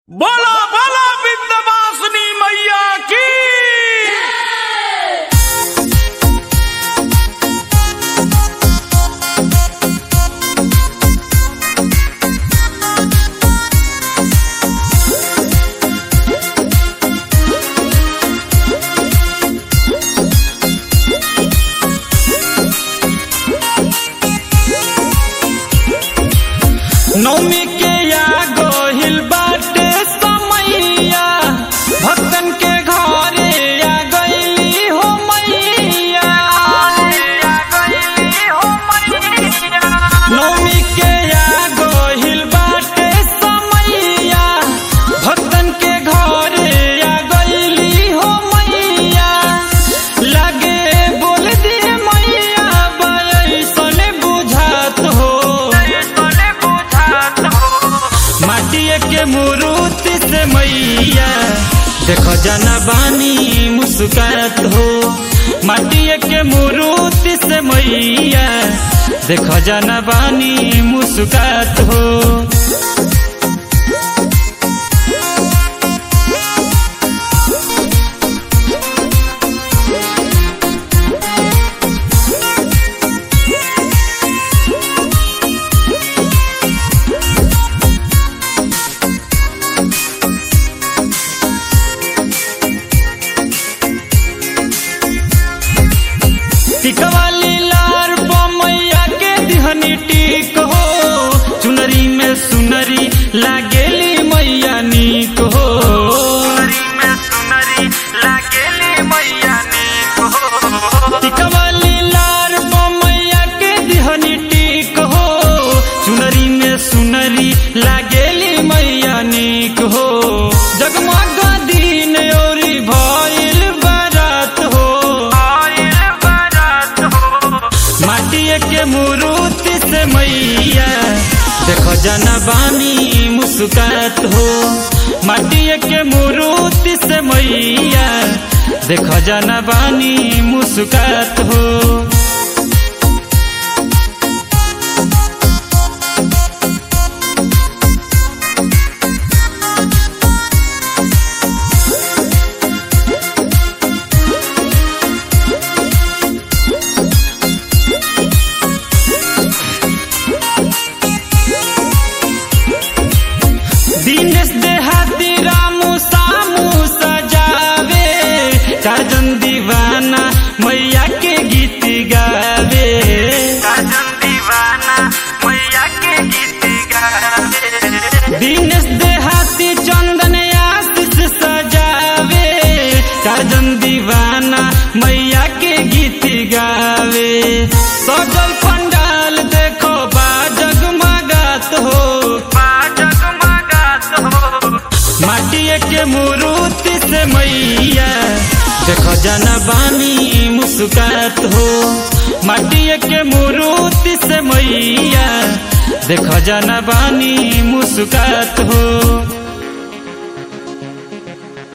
बोला बोला विंध्यवासिनी मैया की नौमी के या गोहिल बाटे समैया भक्तन के घरे आ गईली हो मैया नौमी के या गोहिल बाटे समैया भक्तन के घरे आ गईली हो मैया लगे बोल दिए मैया बयसने बुझात हो माटिए के मूर्ति से मैया देखो जना बानी मुस्कुरात हो माटिए के मूर्ति से मैया देखो जना बानी मुस्कुरात हो टिकवाली लार मैया के दिहनी टिक हो चुनरी में सुनरी लागेली मैया नीक हो टिकवाली लार मैया के दिहनी टिक हो चुनरी में सुनरी लागेली मैया नीक हो जगमग दिन ओरी भइल बारात हो माटिए के मूर्ति से मैया देखो जना बानी मुस्कुरात हो माटिए के मूर्ति से मैया देखो जना बानी मुस्कुरात हो दिनेश देहाती रामू सामू सजावे चारजन दीवाना मैया के गीत गावे दिनेश देहाती चंदन आशीष सजावे चारजन दीवाना मैया के गीत गावे सजल पंडाल देखो बा जगमगात हो माटिए के मूर्ति से मैया देखो जना बानी मुस्कुरात हो माटिए के मूर्ति से मैया देखो जना बानी मुस्कुरात हो